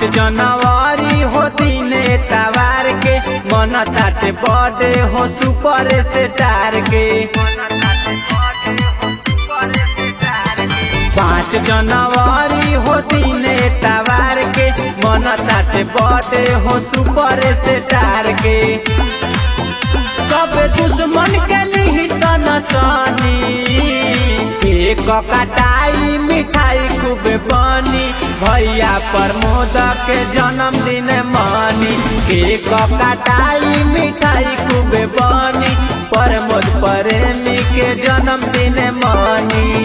पाँच जनवरी हो दिने तवार के मन ताटे बर्थडे हो सुपर स्टार के पाँच जनवरी हो दिने तवार के मन ताटे बर्थडे हो सुपर स्टार के सब दुश्मन के लिही सन सनी एक कटाई मिठाई खूब बनी भैया प्रमोद के जन्मदिन मनी एक कटाई मिठाई खूब बनी प्रमोद प्रेमी के जन्मदिन मनी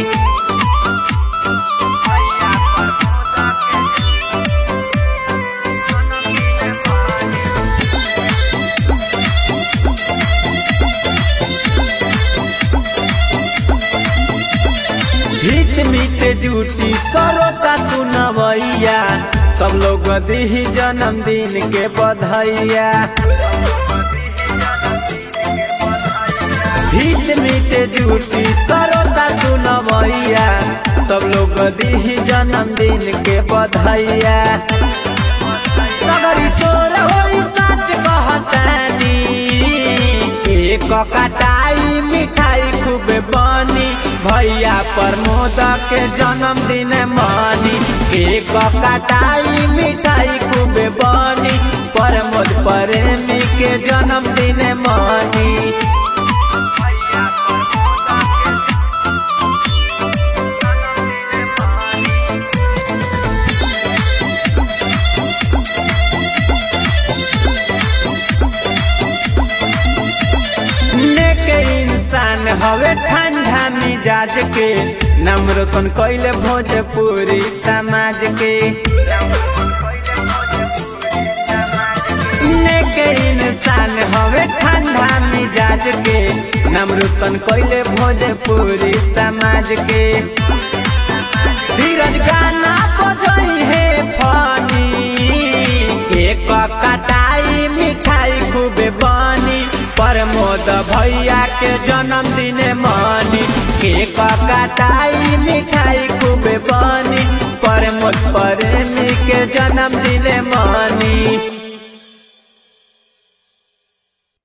हित मित जूटी सरोता सुनवैया सब लोग दी जन्मदिन के बधाइया हित मित जूटी सरोता सुनवैया सब लोग दी जन्मदिन के बधाइया सगरी सोर होई सच कहतानी एक कटाई मिठाई खूब बनी भैया प्रमोद के जन्मदिन मनी एक कटाई मिठाई खूब बनी प्रमोद प्रेमी के जन्मदिन मनी नेके इंसान हवे ठंडा मिजाज के नाम रोशन कैले भोजपुरी समाज के नेके इंसान हवे ठंडा मिजाज के नाम रोशन कैले भोजपुरी समाज के धीरज गाना बजई है फनी एक कटाई मिठाई खूब बनी प्रमोद भैया के जन्मदिन मनी केक कटाई मिठाई खूब बनी प्रमोद प्रेमी के जन्मदिन मनी